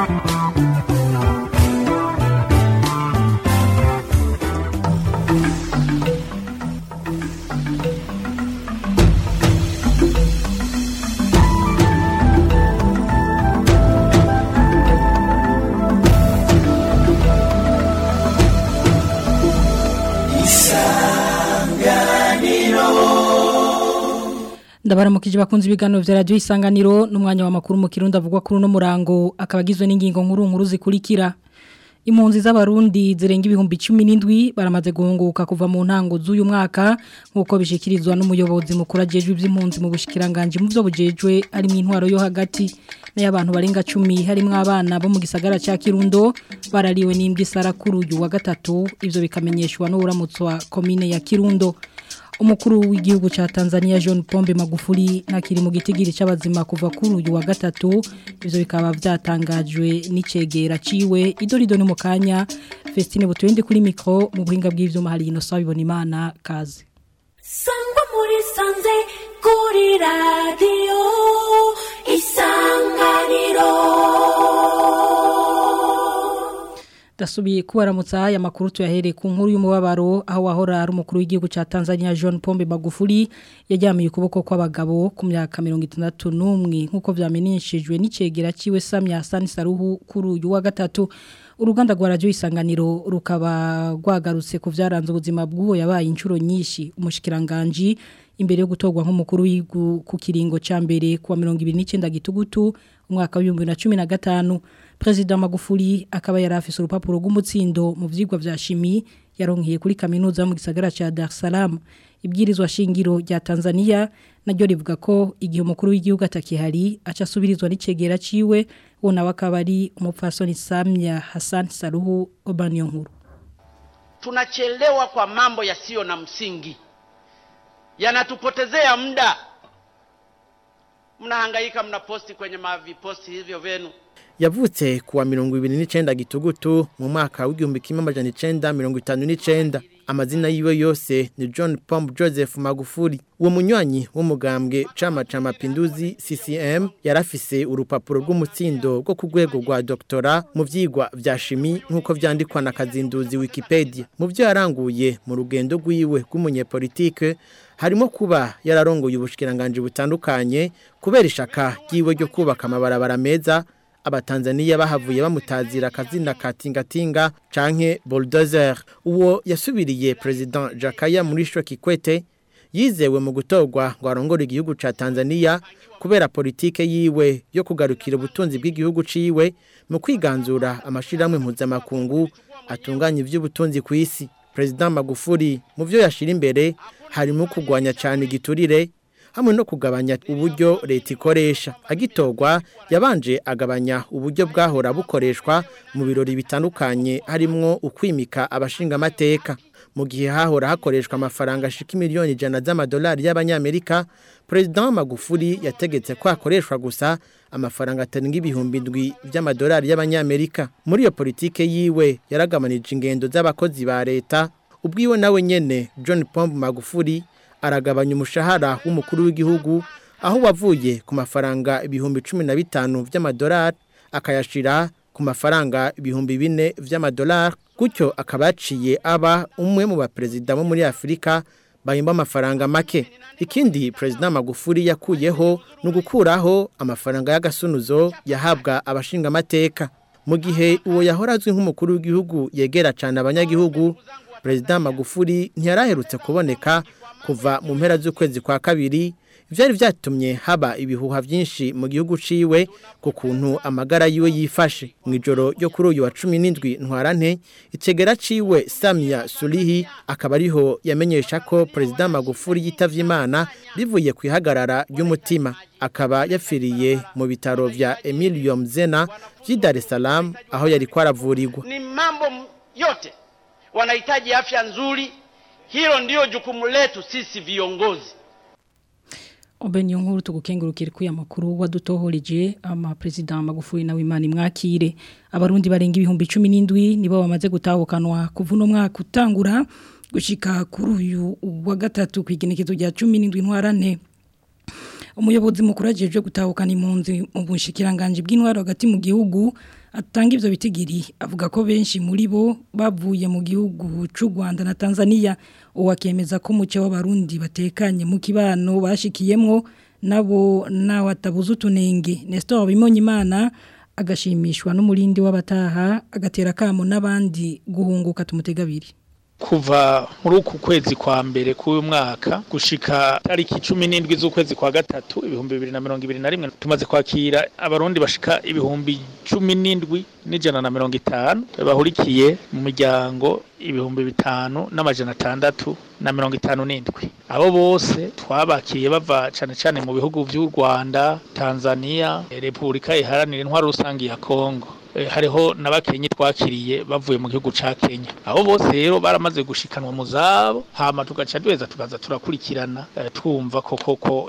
ndabaramukije bakunze ibiganiro vya radio isanganiro n'umwanya wa makuru mu kirundi avugwa kuri no murango akabagizwe n'ingingo nkuru nkuru zikurikira impunzi z'abarundi zirenga ibihumbi 17 baramaze guhunguka kuva mu ntango z'uyu mwaka nkuko bishikirizwa n'umuyobozi mukuru ajejwe ivy'impunzi mu bushikiranganje mu byo bujejwe ari mu intwaro yo hagati n'abantu barenga 10 harimo abana bo mu gisagara ca Kirundo barariwe n'imbwa isarakuru uyu wa gatatu ivyo bikamenyeshwa n'uramutso wa commune ya Kirundo umukuru w'igihugu cha Tanzania John Pombe Magufuli nakiri mu gitigiri c'abazima kuva kuri uyu wa gatatu ivyo bikaba vyatangajwe n'icegera ciwe idorido no mukanya Festine Butwende kuri micro mu buhinga bw'ivyuma hari ino sabibona imana kazi Sangwa muri sanze kuri radio isanganiro Dasubiye kubaramutsa aya makuru tuyahereye ku nkuru y'umubabaro aho wahora ari umukuru w'igihugu ca Tanzania John Pombe Magufuli yajyamiye ukuboko kw'abagabo ku myaka 61 nkuko vyamenyeshejwe n'icegera ciwe Samia Hassan Saruhu kuri uyu wa gatatu uruganda rwa radio isanganiro rukaba rwagarutse ku vyaranze ubuzima bw'uwo yabaye inshuro nyinshi umushikiranganje imbere yo gutorwa nk'umukuru w'igihugu ku kiringo ca mbere kuwa 29 gitugutu umwaka wa 2015 President Magufuli akaba yari afise urupapuro rw'umutsindo mu vyigwa vya shimi yaronkeye kuri kaminuza mu gisagara ca Dar es Salaam ibwirizwa shingiro rya Tanzania naryo rivuga ko igihe umukuru w'igihugu atakihari aca asubirizwa n'icegera ciwe wona wakaba ari umupfasoni Samia Hassan Saruhu Obaniyo nkuru tunachelewa kwa mambo yasiyo na msingi yanatupotezea muda mnahangaika mnaposti kwenye maviposti hivyo vyenu yavutse kuwa mirongo ibiri n'icenda gitugutu mu mwaka w'igihumbi kimwe amajana icenda mirongo itanu n'icenda amazina yiwe yose ni John Pombe Joseph Magufuli uwo munywanyi w'umugambwe cama ca mapinduzi CCM yarafise urupapuro rw'umutsindo rwo ku rwego rwa doktora mu vyigwa vya shimi nk'uko vyandikwa na kazinduzi Wikipedia mu vyo yaranguye mu rugendo rwiwe rw'umunyepolitike harimo kuba yararongoye ubushikiranganje butandukanye kubera ishaka ryiwe ryo kubaka amabarabara meza abatanzaniya bahavuye bamutazira akazina ka tingatinga canke bulldozer uwo yasubiriye president Jakaya Mrisho Kikwete yizewe mu gutorwa ngo arongore igihugu ca Tanzania kubera politike yiwe yo kugarukira ubutunzi bw'igihugu ciwe mu kwiganzura amashiramwe mpuzamakungu atunganya ivy'ubutunzi ku isi president Magufuli mu vyo yashira imbere harimo kugwanya cyane igiturire hamwe no kugabanya uburyo leta ikoresha agitorwa yabanje agabanya uburyo bwahora bukoreshwa mu birori bitandukanye harimwo ukwimika abashinga amateka mu gihe hahora hakoreshwa amafaranga ashika miliyoni ijana z'amadolari y'abanyamerika President Magufuli yategetse ko hakoreshwa gusa amafaranga atarenga ibihumbi ndwi by'amadolari y'abanyamerika muri iyo politike yiwe yaragabanije ingendo z'abakozi ba leta ubwiwe nawe nyene John Pombe Magufuli aragabanya umushahara w'umukuru w'igihugu aho wavuye ku mafaranga ibihumbi cumi na bitanu by'amadolari akayashira ku mafaranga ibihumbi bine by'amadolari gutyo akaba yaciye aba umwe mu baperezida bo muri afurika bahimba amafaranga make ikindi perezida magufuri yakuyeho ni ugukuraho amafaranga y'agasunuzo yahabwa abashinga amateka mu gihe uwo yahora azwi nk'umukuru w'igihugu yegera cyane abanyagihugu perezida magufuri ntiyaraherutse kuboneka kuva mu mpera z'ukwezi kwa kabiri byari byatumye haba ibihuha byinshi mu gihugu ciwe ku kuntu amagara yiwe yifashe mu ijoro ryo kuri uyu wa cumi n'indwi ntwarante itegera ciwe samia surihi akaba ariho yamenyesha ko perezida magufuri yitavye imana bivuye ku ihagarara ry'umutima akaba yapfiriye mu bitaro vya emilio mzena vy'i dar es salaam aho yari kwaravurirwa ni mambo yote wanahitaji afya nzuri hilo ndio jukumu letu sisi viongozi Obeni nkuru tugukengurukira kuya makuru wadutohoreje ama president Magufuli na Wimana mwakire abarundi barenga ibihumbi 17 nibo bamaze gutahukanwa kuva no mwaka utangura gushika kuri uyu wa gatatu kwigenekezo rya 17 ntwarante umuyobozi mukuru ajeje gutahukana impunzi mu bushikiranganje bw'intwaro hagati mu gihugu atanga ivyo bitigiri avuga ko benshi muri bo bavuye mu gihugu c'u Rwanda na Tanzania uwakemeza ko muce w'abarundi batekanye mu kibano bashikiyemwo nabo nawe atabuze utunenge Nestor Bimonyimana agashimishwa n'umurindi w'abataha agatera kamo n'abandi guhunguka tumutegabiri kuva muri uku kwezi kwa mbere k'uyu mwaka gushika tariki cumi n'indwi z'ukwezi kwa gatatu ibihumbi bibiri na mirongo ibiri na rimwe tumaze kwakira abarundi bashika ibihumbi cumi n'indwi n'ijana na mirongo itanu bahurikiye mu miryango ibihumbi bitanu n'amajana atandatu na mirongo itanu n'indwi abo bose twabakiye bava cane cane mu bihugu vy'u Rwanda Tanzania Repubulika iharanira intwaro rusangi ya Kongo Eh, hariho n'abakenye twakiriye bavuye mu gihugu ca Kenya abo bose rero baramaze gushikanwa mu zabo hama tugaca duheza tukaza turakurikirana eh, twumva ko koko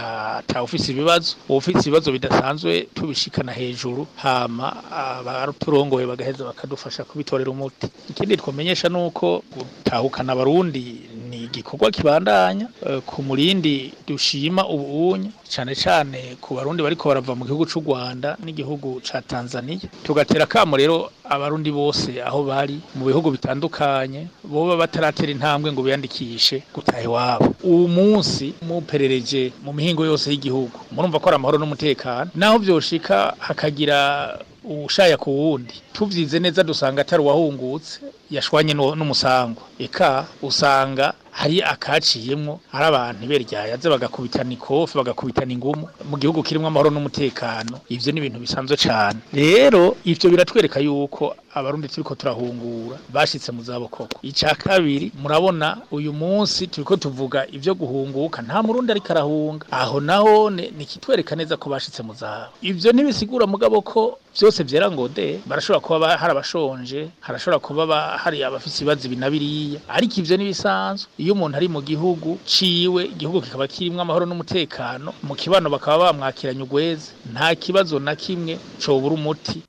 ata ufise ibibazo ufise ibibazo bidasanzwe tubishikana hejuru hama abaturongoye bagaheza bakadufasha kubitorera umuti ikindi twomenyesha nuko gutahukana abarundi ni igikorwa kibandanya eh, ku murindi dushima ubunya cane cane ku barundi bariko barava mu gihugu c'u Rwanda n'igihugu ca Tanzania tugatera kamo rero abarundi bose aho bari mu bihugu bitandukanye boba bataratera intambwe ngo biyandikishe gutaha iwabo uwu munsi muperereje mu mihingo yose y'igihugu murumva ko ari amahoro n'umutekano naho vyoshika hakagira ushaya ku wundi tuvyize neza dusanga atari uwahungutse yashwanye n'umusangwa eka usanga hari akaciyemwo hari abantu beryayaze bagakubitana ikofi bagakubitana ingumu mu gihugu kirimo amahoro n'umutekano ivyo ni ibintu bisanzwe cane rero ivyo biratwereka yuko abarundi turiko turahungura bashitse mu zabo koko ica kabiri murabona uyu munsi turiko tuvuga ivyo guhunguka nta murundi ariko arahunga aho naho ni kitwereka neza ko bashitse mu zabo ivyo ntibisigura mugabo ko vyose vyera ngo de barashobora kuba hari abashonje harashobora kuba hari abafise ibibazo binabiriya ariko ivyo nibisanzwe iyo umuntu ari mu gihugu ciwe igihugu kikaba kirimwo amahoro n'umutekano mu kibano bakaba bamwakiranye ugweze nta kibazo na kimwe cobura umuti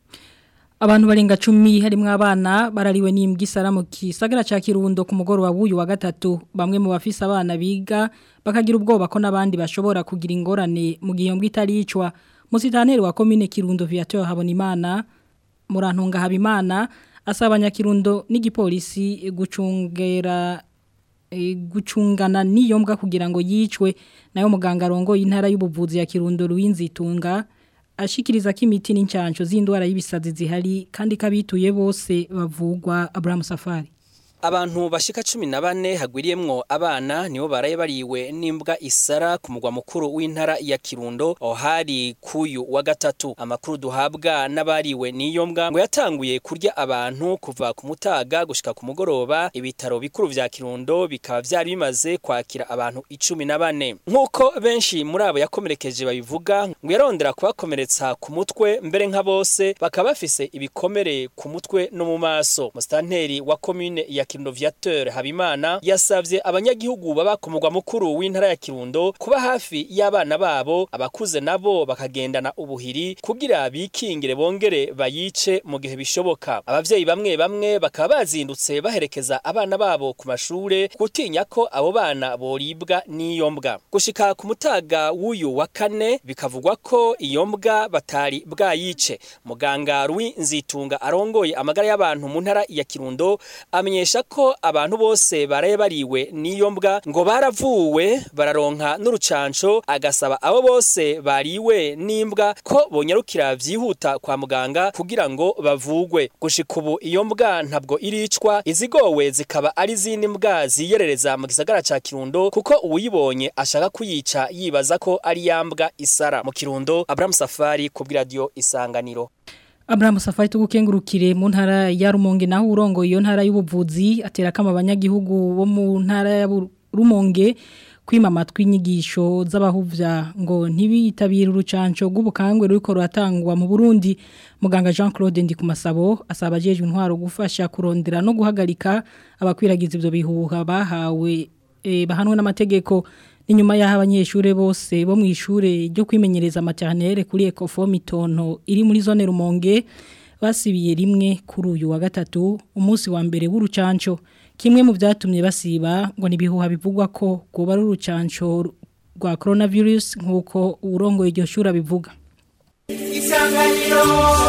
Abantu barenga 10 harimo abana barariwe n'imbwa isara mu kisagara ca Kirundo ku mugoro wa buyu wa gatatu bamwe mu bafise abana biga bakagira ubwoba ko nabandi bashobora kugira ingorane mu gihe mbwa itaricwa musitaneri wa commune Kirundo Viateur Habonimana murantunga Habimana asaba Nyakirundo n'igipolisi gucungera e, gucungana niyo mbwa kugira ngo yicwe nayo muganga rongo y'intara y'ubuvuzi ya Kirundo Ruwinzitunga ashikiriza ko imiti n'incansho z'indwara y'ibisazi zihari kandi kabituye bose bavugwa Abraham Safari Abantu bashika cumi na bane hagwiriyemwo abana nibo baraye bariwe n'imbwa isara ku mugwa mukuru w'intara ya Kirundo aho hari kuyu wa gatatu amakuru duhabwa n'abariwe n'iyo mbwa ngo yatanguye kurya abantu kuva ku mutaga gushika ku mugoroba ibitaro bikuru vya Kirundo bikaba vyari bimaze kwakira abantu icumi na bane nk'uko benshi muri abo yakomerekeje babivuga ngo yarondera kubakomeretsa ku mutwe mbere nka bose bakaba bafise ibikomere ku mutwe no mu maso mustanteri wa commune ya Kirundo Viateur Habimana yasavye abanyagihugu baba ku mugwa mukuru w'intara ya Kirundo kuba hafi y'abana babo abakuze nabo bakagendana ubuhiri kugira bikingire bongere bayice mu gihe bishoboka abavyeyi bamwe bamwe bakaba bazindutse baherekeza abana babo ku mashure gutinya ko abo bana boribwa n'iyo mbwa gushika ku mutaga w'uyu wa kane bikavugwa ko iyo mbwa batari bwayice muganga Rui Nzitunga arongoye amagara y'abantu mu ntara ya Kirundo amenyesha ko abantu bose baraye bariwe n'iyo mbwa ngo baravuwe bararonka n'urucanco agasaba abo bose bariwe n'imbwa ko bonyarukira vyihuta kwa muganga kugira ngo bavugwe gushika ubu iyo mbwa ntabwo iricwa izigowe zikaba ari zindi mbwa ziyerereza mu gisagara ca Kirundo kuko uwuyibonye ashaka kuyica yibaza ko ari yambwa isara mu Kirundo Abraham Safari ku radio Isanganiro Abraham Safari tugukengurukire mu ntara ya Rumonge naho urongo iyo ntara y'ubuvuzi atera kama abanyagihugu bo mu ntara ya Rumonge kwima amatwi inyigisho z'abahuvya ngo ntibitabire urucanco rw'ubukangwe ruriko ruratangwa mu Burundi muganga Jean Claude Ndikumasabo asaba ajeje intwaro gufasha kurondera no guhagarika abakwiragiza ivyo bihuha bahawe e, bahanwe n'amategeko inyuma y'aho abanyeshuri bose bo mu ishure ryo kwimenyereza maternelle kuri Ecofo Mitono iri muri zone Rumonge basibiye rimwe kuri uyu wa gatatu umunsi wa mbere w'urucanco kimwe mu byatumye basiba ngo nibihuha bivugwa ko kuba ari urucanco rwa coronavirus nkuko urongo iryo shura bivuga isanganiro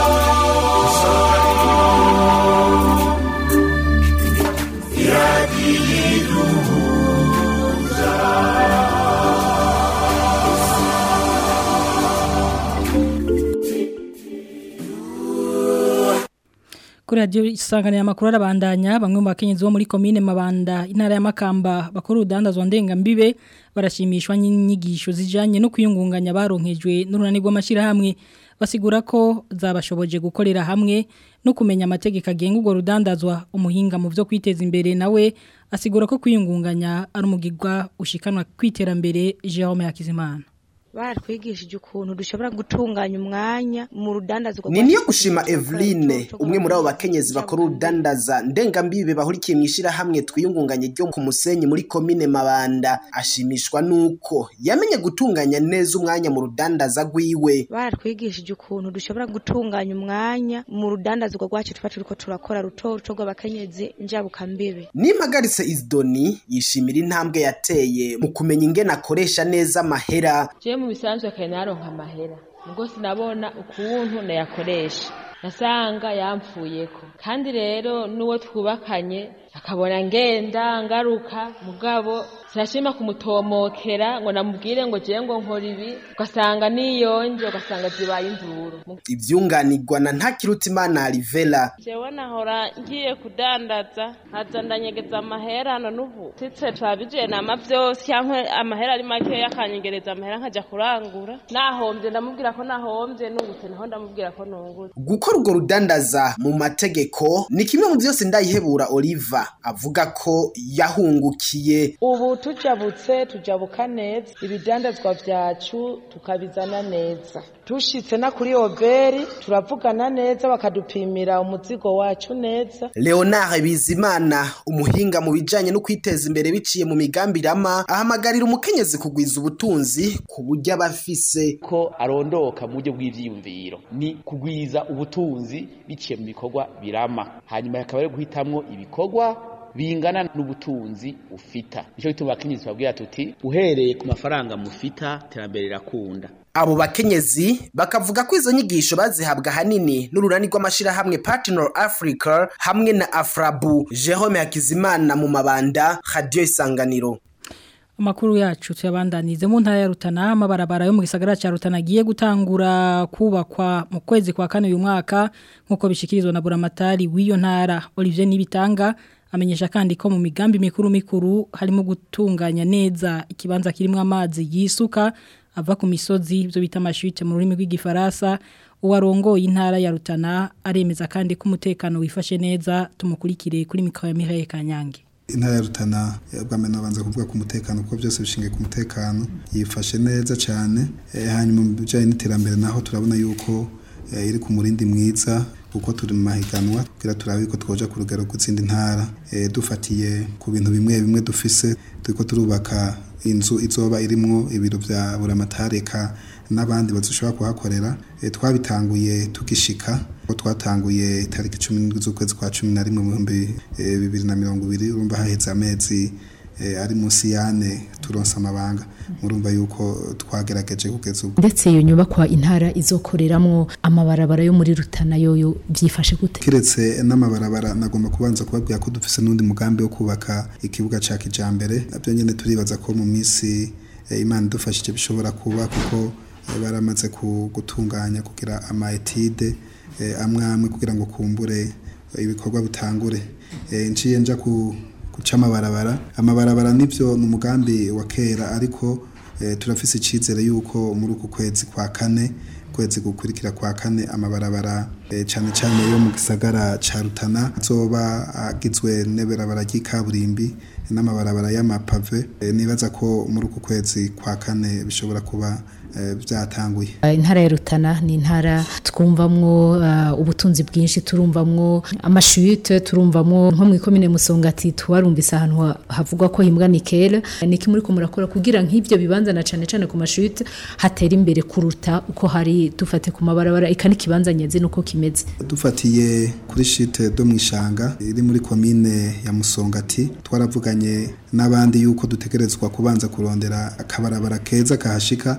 Kuri radio isanganya amakuru arabandanya bamwe mu bakenyezi bo muri commune Mabanda intara ya Makamba bakora udandazwa ndenga mbibe barashimishwa n'inyigisho zijanye no kwiyungunganya baronkejwe n'urunani rw'amashira hamwe basigura ko zabashoboje gukorera hamwe no kumenya amategeko agenga urwo rudandazwa umuhinga mu byo kwiteza imbere nawe asigura ko kwiyungunganya ari umugirwa ushikanwa kwiterambere Jerome Hakizimana baratwigishije ukuntu dushobora gutunganya umwanya mu rudandazwa ni niyo gushima Eveline umwe muri abo bakenyezi bakora urudandaza ndengambibe bahurikiye mu ishyirahamwe twiyungunganye ryo ku musenyi muri komine mabanda ashimishwa nuko yamenye gutunganya neza umwanya mu rudandaza rwiwe baratwigishije ukuntu dushobora gutunganya umwanya mu rudandazwa rwacu tuba turiko turakora ruto ruto rw'abakenyezi njabukambibe nimpagaritse Isdoni yishimira intambwe yateye mu kumenya ingene akoresha neza amahera je mu bisanzwe kare naronka amahera ubwo sinabona ukuntu nayakoresha nasanga yampfuyeko kandi rero n'uwo twubakanye akabona ngenda ngaruka mugabo sinashima kumutomokera ngo namubwire ngo je ngo nkora ibi ugasanga niyonje ugasanga zibaye induru ivyunganirwa na ntakirutimana Alivela jewe nahora ngiye kudandaza nkaza ndanyegeza amahera none ubu titse turabije nama vyose cyangwa amahera ari makeya akanyegereza amahera nkaja kurangura nahombye ndamubwira ko nahombye nungutse naho ndamubwira ko nungutse gukora urwo rudandaza mu mategeko ni kimwe mu vyose ndayihebura Oliva avuga ko yahungukiye ubu tujabutse tujabuka neza ibidandazwa vyacu tukabizana neza tushitse na kuri oberi turavugana neza bakadupimira umuzigo wacu neza Leonard Bizimana umuhinga mu bijanye no kwiteza imbere biciye mu migambi rama ahamagarira umukenyezi kugwiza ubutunzi ku buryo abafise ko arondoka mu buryo bw'ivyiyumviro ni kugwiza ubutunzi biciye mu bikorwa birama hanyuma akaba ari guhitamwo ibikorwa bingana n'ubutunzi ufita nico gituma abakenyezi babwira tuti uhereye ku mafaranga mufita terambere rirakunda abo bakenyezi bakavuga ko izo nyigisho bazihabwa hanini n'urunani rw'amashirahamwe Partner Africa hamwe na Afrabu Jerome Hakizimana mu mabanda Radio Isanganiro Amakuru yacu tuyabandanize mu ntara ya Rutana amabarabara yo mu gisagara ca Rutana giye gutangura kubakwa mu kwezi kwa kane uyu mwaka nkuko bishikirizwa na Buramatari w'iyo ntara Olivier Nibitanga amenyesha kandi ko mu migambi mikuru mikuru harimo gutunganya neza ikibanza kirimo amazi yisuka ava ku misozi byo bita amashute mu rurimi rw'igifaransa uwarongoye intara ya Rutana aremeza kandi ko umutekano wifashe neza tumukurikire kuri mikoro ya Mireille Kanyange intara ya Rutana bwame nabanza kuvuga ku mutekano kuko byose bishingiye ku mutekano yifashe neza cyane e, hanyuma mu bijyanye n'iterambere naho turabona yuko e, iri ku murindi mwiza kuko turi mu mahiganwa kugira turabe ko twoja ku rugero gutsinda intara e, dufatiye ku bintu bimwe bimwe dufise turiko turubaka inzu izoba irimwo ibiro vya buramatareka n'abandi bazoshobora kuhakorera e, twabitanguye tugishika ko twatanguye itariki 17 z'ukwezi kwa 11 mu bihumbi e, bibiri na mirongo ibiri urumva haheze amezi e, ari munsi yane turonsa amabanga murumva yuko twagerageje kugeza ubu ndetse iyo nyubakwa intara izokoreramwo amabarabara yo muri Rutana yoyo byifashe gute kiretse n'amabarabara nagomba kubanza kubabwira ko dufise n'undi mugambi wo kubaka ikibuga ca kijambere nabyo nyene turibaza ko mu minsi e, Imana idufashije bishobora kuba kuko e, baramaze gutunganya kugira ama etide e, amwe amwe kugira ngo kumbure ibikorwa bitangure e, nciye nja ku guca amabarabara amabarabara nivyo ni umugambi wa kera ariko e, turafise icizere yuko muri uku kwezi kwa kane kwezi gukurikira kwa kane amabarabara e, cane cane yo mu gisagara ca Rutana azoba agizwe n'eberabara ry'ikaburimbi n'amabarabara y'amapave e, nibaza ko muri uku kwezi kwa kane bishobora kuba byatanguye intara ya Rutana ni intara twumvamwo ubutunzi bwinshi turumvamwo amashute turumvamwo nko mu ikomine musongati tuwarumvise ahantu havugwa ko himbwa nikele niki muri ko murakora kugira nk'ivyo bibanza na cane cane ku mashute hatera imbere kuruta uko hari dufate ku mabarabara ikani kibanza nyazi nuko kimeze dufatiye kuri shite do mwishanga iri muri komine ya musongati twaravuganye n'abandi yuko dutegerezwa kubanza kurondera akabarabara keza kahashika kugira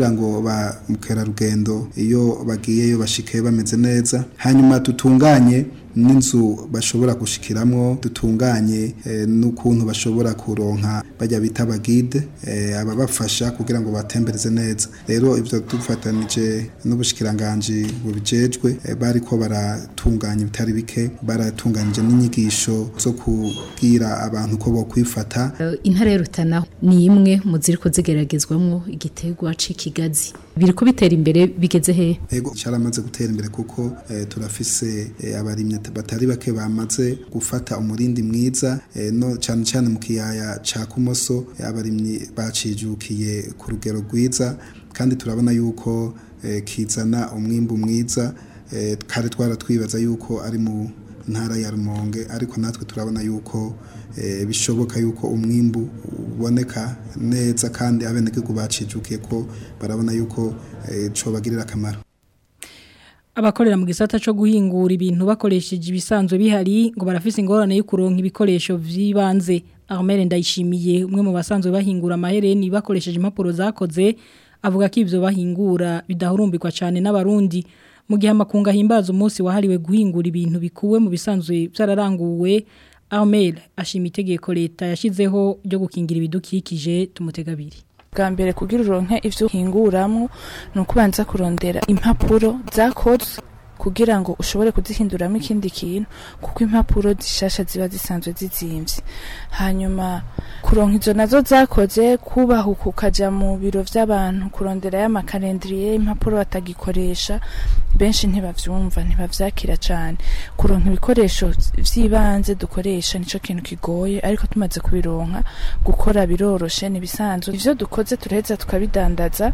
kugira ngo ba mukerarugendo iyo bagiyeyo bashike bameze neza hanyuma dutunganye n'inzu bashobora gushikiramwo dutunganye eh, n'ukuntu bashobora kuronka bajya bita abagide eh, ababafasha kugira ngo batembereze neza rero ivyo dufatanije n'ubushikiranganji bubijejwe eh, bariko baratunganya ibitari bike baratunganije n'inyigisho zo kubwira abantu ko bokwifata Eh, intara ya Rutana ni imwe mu ziriko zigeragezwamwo igiterwa c'ikigazi biriko bitera imbere bigeze he Ego cyaramaze gutera imbere kuko eh, turafise eh, abarimye batari bake bamaze gufata umurindi mwiza eh, no cyane cyane mu kiyaya ca kumoso eh, abarimyi bacijukiye ku rugero rwiza kandi turabona yuko eh, kizana umwimbu mwiza eh, kare twaratwibaza yuko ari mu ntara ya Rumonge ariko natwe turabona yuko eh, bishoboka yuko umwimbu uboneka neza kandi abenegihugu bacijukiye ko barabona yuko eh, cobagirira akamaro abakorera mu gisata cyo guhingura ibintu bakoresheje ibisanzwe bihari ngo barafise ingorane yo kuronka ibikoresho vy'ibanze Armel ndayishimiye umwe mu basanzwe bahingura amahereni bakoresheje impapuro zakoze avuga ko ivyo bahingura bidahurumbirwa cyane n'abarundi mu gihe amakunga himbaza umunsi wahariwe guhingura ibintu bikuwe mu bisanzwe byararanguwe Armel ashima itegeko leta yashizeho ryo gukingira ibidukikije tumutegabiri bwa mbere kugira uronke ivyo uhinguramwo ni ukubanza kurondera impapuro zakozwe kugira ngo ushobore kuzihinduramo ikindi kintu kuko impapuro zishasha ziba zisanzwe zizimvye hanyuma kuronka izo nazo zakoze kubahuka ukaja mu biro vy'abantu kurondera y'amakalendriye impapuro batagikoresha benshi ntibavyumva ntibavyakira cane kuronka ibikoresho vy'ibanze dukoresha nico kintu kigoye ariko tumaze kubironka gukora biroroshe nibisanzwe ivyo dukoze turaheza tukabidandaza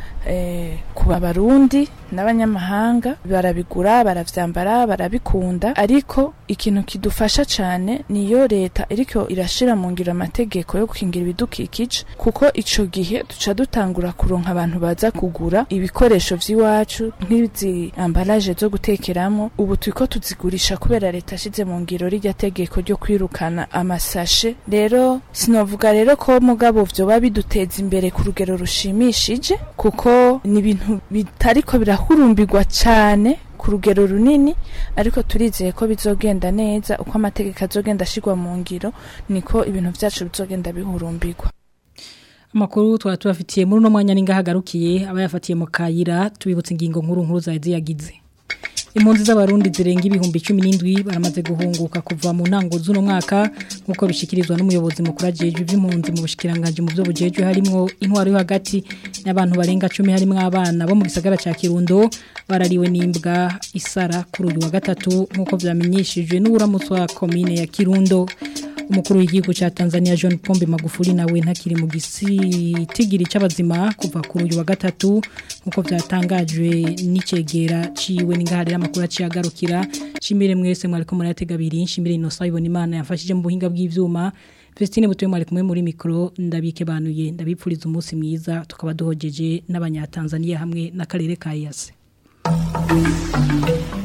eh, ku barundi n'abanyamahanga barabigura baravyambara barabikunda ariko ikintu kidufasha cane niyo leta iriko irashira mu ngiro amategeko yo gukingira ibidukikije kuko ico gihe duca dutangura kuronka abantu baza kugura ibikoresho vy'iwacu nk'izi ambalaje zo gutekeramo ubu turiko tuzigurisha kubera leta ashize mu ngiro rirya tegeko ryo kwirukana amasashe rero sinovuga rero ko mugabo vyoba biduteza imbere ku rugero rushimishije kuko ni ibintu bitariko birahurumbirwa cyane ku rugero runini ariko turizeye ko bizogenda neza uko amategeko azogenda ashirwa mu ngiro niko ibintu vyacu bizogenda bihurumbirwa Amakuru twaba tubafitiye muri uno mwanya n'ingahagarukiye abayafatiye mu kayira tubibutse ingingo nkuru nkuru za ziyagize impunzi z'abarundi zirenga ibihumbi 17 baramaze guhunguka kuva mu ntango z'uno mwaka nkuko bishikirizwa n'umuyobozi mukuru ajeje iby'impunzi mu bushikiranganje mu byo bujeje harimo intwaro yo hagati n'abantu barenga 10 harimo abana bo mu gisagara ca Kirundo barariwe n'imbwa isara kuri uyu wa gatatu nkuko vyamenyeshejwe n'uburamutsi wa commune ya Kirundo umukuru w'igihugu cya Tanzania John Pombe Magufuli nawe ntakiri mu gisitigiri c'abazima kuva kuri uyu wa gatatu nkuko byatangajwe n'icegera ciwe n'ingahari y'amakuru aciyagarukira shimire mwese mwariko muratega abiri shimire Innocent ibona imana yafashije mu buhinga bw'ivyuma Vestine butuye mwari kumwe muri mikro ndabike banuye ndabipfuriza umunsi mwiza tukaba duhojeje n'abanyatanzania hamwe n'akarere ka Yase